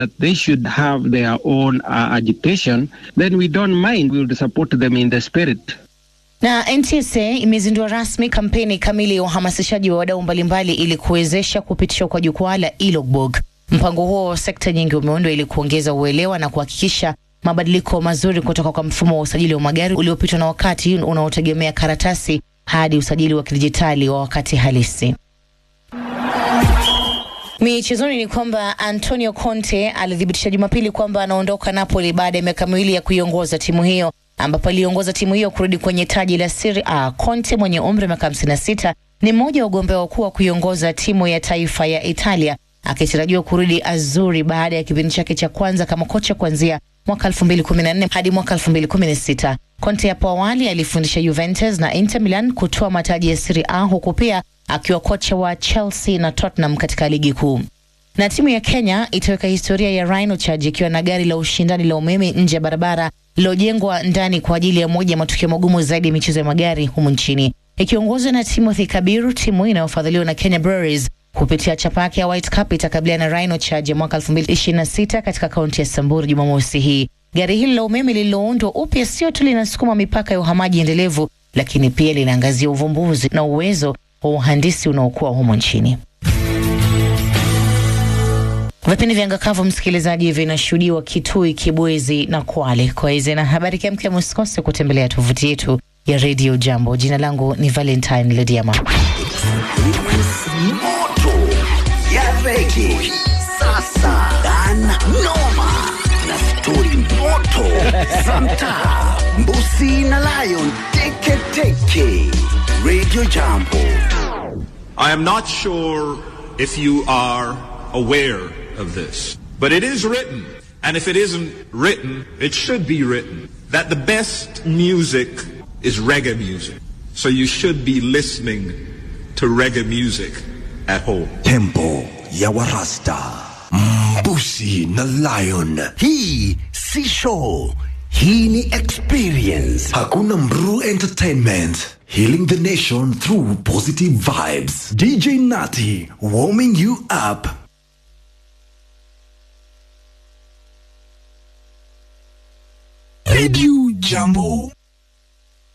that they should have their own uh, agitation, then we don't mind. We will support them in the spirit. Na NTSA imezindua rasmi kampeni kamili ya uhamasishaji wa wadau mbalimbali ili kuwezesha kupitishwa kwa jukwaa la e-logbook. Mpango huo wa sekta nyingi umeundwa ili kuongeza uelewa na kuhakikisha mabadiliko mazuri kutoka kwa mfumo wa usajili wa magari uliopitwa na wakati unaotegemea karatasi hadi usajili wa kidijitali wa wakati halisi. Michezoni ni kwamba Antonio Conte alithibitisha Jumapili kwamba anaondoka Napoli baada ya miaka miwili ya kuiongoza timu hiyo ambapo aliongoza timu hiyo kurudi kwenye taji la Serie A. Conte mwenye umri wa miaka 56 ni mmoja wa wagombea wakuu wa kuiongoza timu ya taifa ya Italia akitarajiwa kurudi Azuri baada ya kipindi chake cha kwanza kama kocha kuanzia mwaka 2014 hadi mwaka 2016. Conte hapo awali alifundisha Juventus na Inter Milan kutoa mataji ya Serie A huku pia akiwa kocha wa Chelsea na Tottenham katika ligi kuu. Na timu ya Kenya itaweka historia ya Rhino Charge ikiwa na gari la ushindani la umeme nje ya barabara lilojengwa ndani kwa ajili ya moja ya matukio magumu zaidi ya michezo ya magari humu nchini. Ikiongozwa na Timothy Kabiru, timu inayofadhiliwa na Kenya Breweries kupitia chapa yake ya White Cup itakabiliana na Rhino Charge ya mwaka 2026 katika kaunti ya Samburu Jumamosi hii. Gari hili la umeme lililoundwa upya sio tu linasukuma mipaka ya uhamaji endelevu, lakini pia linaangazia uvumbuzi na uwezo wa uhandisi unaokuwa humo nchini. Vipindi vya Ngakavu msikilizaji, vinashuhudiwa Kitui, Kibwezi na Kwale. Kwa hizi na habari kemkem, usikose kutembelea tovuti yetu ya Radio Jambo. Jina langu ni Valentine Lediama. moto ya rege sasa dan noma na stori moto za mtaa mbusi na lion teketeke radio jambo I am not sure if you are aware of this, but it is written, and if it isn't written, it should be written, that the best music is reggae music. So you should be listening to reggae music at home. tempo ya warasta mbusi na lion hii si show hii ni experience hakuna mru entertainment healing the nation through positive vibes dj nati warming you up radio jambo